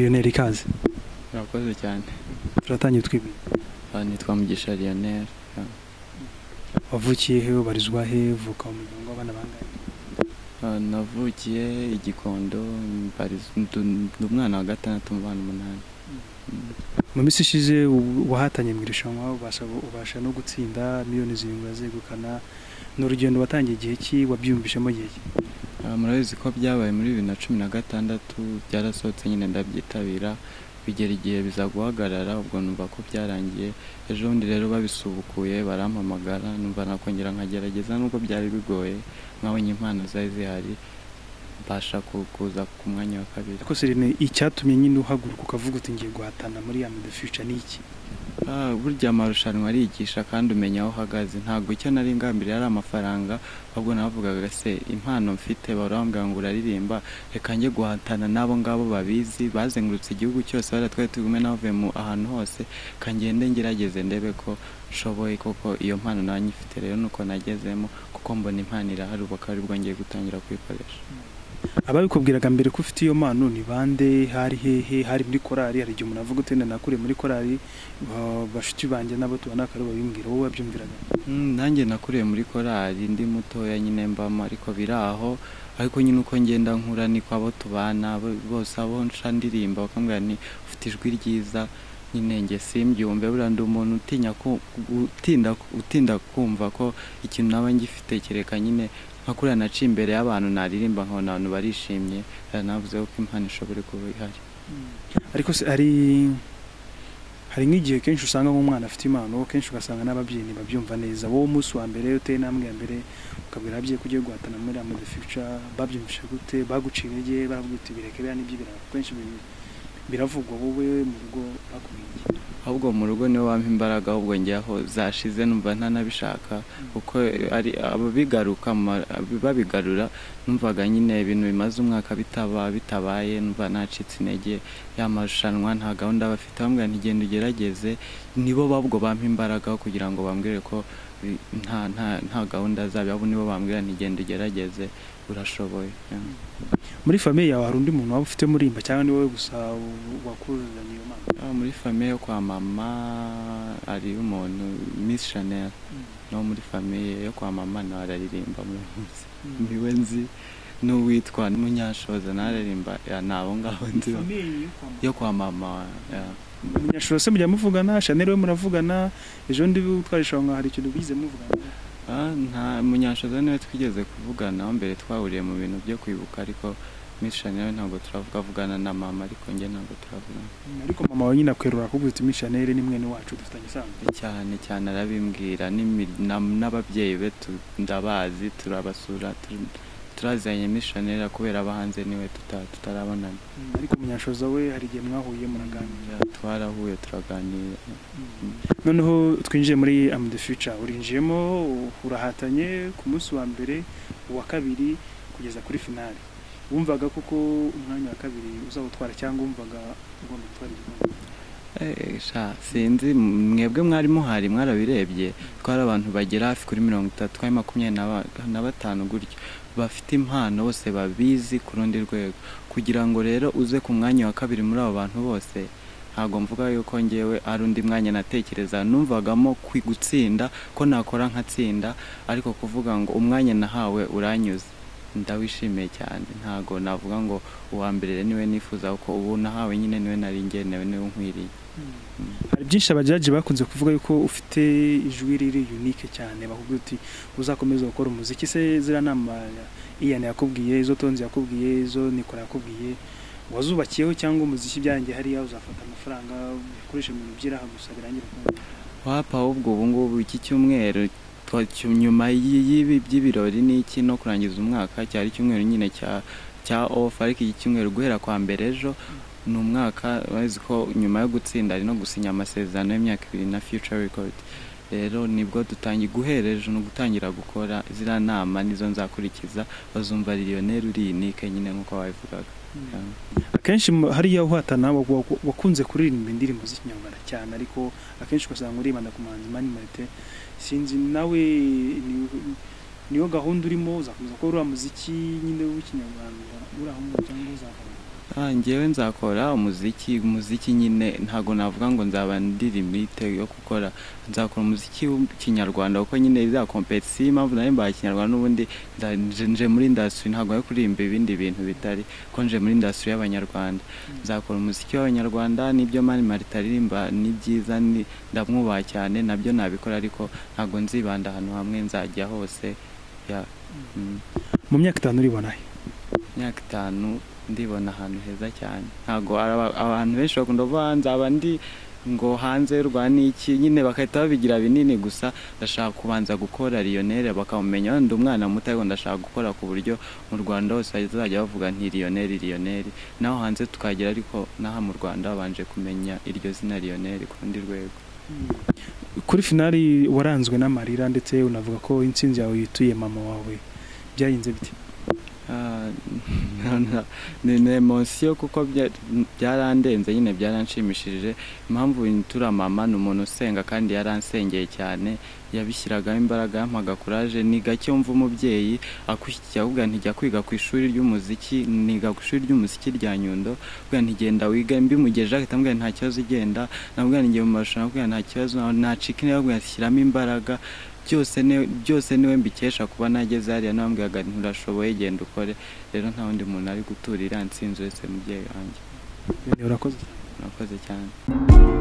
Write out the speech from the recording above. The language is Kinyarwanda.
mwari ikaze murakoze cyane turatangiye twibuye Aha nitwa mugisha Lionel wavukiye he ubarizwa he uvuka mu muryango w'abana bangahe Aha navukiye igikondo mbariz- ndu- ndi umwana wa gatandatu mu bana umunani mu minsi ishize u- wahatanye mu irushanwa ubasha ubasha no gutsinda miliyoni zirindwi urazegukana ni urugendo watangiye igihe ki wabyiyumvishemo igihe ki Aha murabizi ko byabaye muri bibiri na cumi na gatandatu byarasohotse nyine ndabyitabira bigera igihe biza guhagarara ubwo numva ko byarangiye ejo bundi rero babisubukuye barampamagara numva nakongera nkagerageza nubwo byari bigoye nkabonye impano zari zihari mbasha ku- kuza ku mwanya wa kabiri ariko serene icyatumye nyine uhaguruka ukavuga uti ngiye guhatana muri ya medi future ni iki Ah, burya amarushanwa arigisha kandi umenya aho uhagaze ntabwo icyo nari ngambiriye ari amafaranga ahubwo navugaga se impano mfite barambwira ngo uraririmba reka njye guhatana n'abo ngabo babizi bazengurutse igihugu cyose bariya twari turi kumwe n'abavuye mu ahantu hose reka ngende ngerageze ndebe ko nshoboye koko iyo mpano nanjye ifite rero nuko nagezemo kuko mbona impano irahari ubu akaba aribwo ngiye gutangira kuyikoresha ababikubwiraga mbere ko ufite iyo mpano ni bande hari hehe hari muri korali hari igihe umuntu avuga uti "Nenda nakuriye muri korali ah, bashuti banjye n'abo tubana akaba aribo babimbwira wowe wabyumviraga Mm, nanjye nakuriye muri korali ndi mutoya nyine mbamo ariko biri aho ariko nyine uko ngenda nkura niko abo tubana bo- bose abo nca ndirimba bakambwira ni ufite ijwi ryiza nyine njye simbyumve buriya ndi umuntu utinya ku- utinda utinda kumva ko ikintu naba ngifite kereka nyine nka kuriya naciye imbere y'abantu naririmba nkabona abantu barishimye eh, navuze ko impano ishobora kuba ihari ariko se hari hari nk'igihe kenshi usanga nk'umwana afite impano kenshi ugasanga n'ababyeyi ntibabyumva neza wowe umunsi wa mbere uteye intambwe ya mbere ukabwira ababyeyi ko ugiye guhatana muri Am the Future babyumvise gute baguciye intege baravuga uti bireke biriya nibyo biranga kenshi ibi- biravugwa wowe mu rugo bakubwiye iki?" ahubwo mu rugo niwe wampa imbaraga ahubwo njyaho zashize numva ntanabishaka kuko ari ababigaruka ma- babigarura numvaga nyine ibintu bimaze umwaka bitaba bitabaye numva nacitse intege ya marushanwa nta gahunda bafite bambwira ntigenda ugerageze nibo babwo bampa imbaraga kugira ngo bambwire ko bi- nta, nta, nta gahunda zabo abo nibo bambwira ntigenda ugerageze urashoboye Yeah. muri famiye yawe hari undi muntu waba ufite murimba cyangwa ni wowe gusa w- wakururiranye iyo mpano Ah, muri famiye yo kwa mama hari umuntu Miss Chanel no muri famiye yo kwa mama nawe araririmba muri munsi niwe nzi n'uwitwa munyashoza nawe araririmba ya, ni abo ngabo nzi yo kwa mama ya. munyashuro se mujya muvugana shanel we muravugana ejo ndi utwara ishonga hari ikintu bigize muvugana Ah, nta munyashoza niwe twigeze kuvuganaho mbere twahuriye mu bintu byo kwibuka ariko Miss Chanel ntabwo turavugavugana na mama ariko njye ntabwo turavugana ariko mama wawe nyine akwerura akubwira uti mishaneri ni mwene wacu dufitanye isano cyane cyane arabimbwira n'imi- na- n'ababyeyi be tu- ndabazi turabasura tu- turaziranye mishanera kubera abahanze niwe tuta- tutarabonana ariko munyashoza we hari igihe mwahuye muraganira twarahuye turaganira noneho twinjiye muri am the future urinjiyemo urahatanye ku munsi wa mbere uwa kabiri kugeza kuri finale wumvaga koko umwanya wa kabiri uzawutwara cyangwa wumvaga ugomba gutwara igikombe Eh, sha sinzi mwebwe mwari muhari mwarabirebye twari abantu bagera hafi kuri mirongo itatu twari makumyabiri na ba- na batanu gutyo bafite impano bose babizi ku rundi rwego kugira ngo rero uze ku mwanya wa kabiri muri abo bantu bose ntabwo mvuga yuko ngewe ari undi mwanya natekereza numvagamo kwi gutsinda ko nakora nkatsinda ariko kuvuga ngo umwanya nahawe uranyuze ndawishimiye cyane ntabwo navuga ngo uwa mbere niwe nifuza kuko ubu nahawe nyine niwe nari ngenewe niwe nkwiriye hari byinshi abajaji bakunze kuvuga yuko ufite ijwi riri unique cyane bakubwira uti uzakomeza gukora umuziki se ziriya nama iyana yakubwiye izo tonzi yakubwiye izo nikora yakubwiye wazubakiyeho cyangwa umuziki byanjye hariya uzafata amafaranga ukoresha mu bintu by'iraha gusa birangira ukunda wapa ahubwo ubu ngubu iki cyumweru twa- cyu- nyuma y'ibi by'ibirori n'iki no kurangiza umwaka cyari icyumweru nyine cya cya ofu ariko iki cyumweru guhera kwa mbere ejo ni umwaka bazi ko nyuma yo gutsinda ari no gusinya amasezerano y'imyaka ibiri na future record rero nibwo dutangiye guhera ejo ni ugutangira gukora ziriya nama nizo nzakurikiza bazumva lionel uri unike nyine nk'uko wabivugaga akenshi mu- hariya uhatana wa- wa- wakunze kuririmba indirimbo z'ikinyarwanda cyane ariko akenshi ugasanga uribanda ku muhanzi mani marite sinzi nawe ni- niyo gahunda urimo uzakomeza gukora uriya muziki nyine w'ikinyarwanda uri aho ngaho cyangwa uzakora Ah, njyewe nzakora umuziki umuziki nyine ntago navuga ngo nzaba ndi limite yo gukora nzakora umuziki w'ikinyarwanda kuko nyine za competition impamvu nayo mbaye ikinyarwanda n'ubundi nda- nje- nje muri industry ntago yo kuririmba ibindi bintu bitari ko nje muri industry y'abanyarwanda nzakora umuziki w'abanyarwanda nibyo mani marita aririmba ni byiza ni- ndamwubaha cyane nabyo nabikora ariko ntago nzibanda ahantu hamwe nzajya hose ya mm. mu myaka itanu uribona he imyaka itanu ndibona ahantu heza cyane ntabwo araba- abantu benshi bakunda kuvuga "Ah, nzaba ndi ngo hanze y'u Rwanda ni iki nyine bagahita babigira binini gusa ndashaka kubanza gukora riyoneri bakamumenya wenda umwana muto ariko ndashaka gukora ku buryo mu rwanda hose bazajya bavuga nti riyoneri riyoneri naho hanze tukagera ariko n'aha mu rwanda babanje kumenya iryo zina riyoneri ku rundi rwego kuri finali waranzwe n'amarira ndetse unavuga ko intsinzi yawe yituye mama wawe byagenze bite Ah, ni ni emosiyo kuko bya- byarandenze nyine byaranshimishije impamvu turiya mama ni umuntu usenga kandi yaransengeye cyane yabishyiragamo imbaraga yampaga kuraje ni gake wumva umubyeyi akwishyira avuga nti jya kwiga ku ishuri ry'umuziki niga ku ishuri ry'umuziki rya nyundo avuga nti genda wiga mbimugejeje agahita ambwira nti nta kibazo igenda namubwira nti ngiye mu marushanwa avuga nta kibazo nacika intege avuga nti shyiramo imbaraga byose ni byose niwe mbikesha kuba nageze hariya nambwiraga nti urashoboye genda ukore rero nta wundi muntu ari gutura iriya nsinzi uretse mubyeyi wanjye urakoze murakoze cyane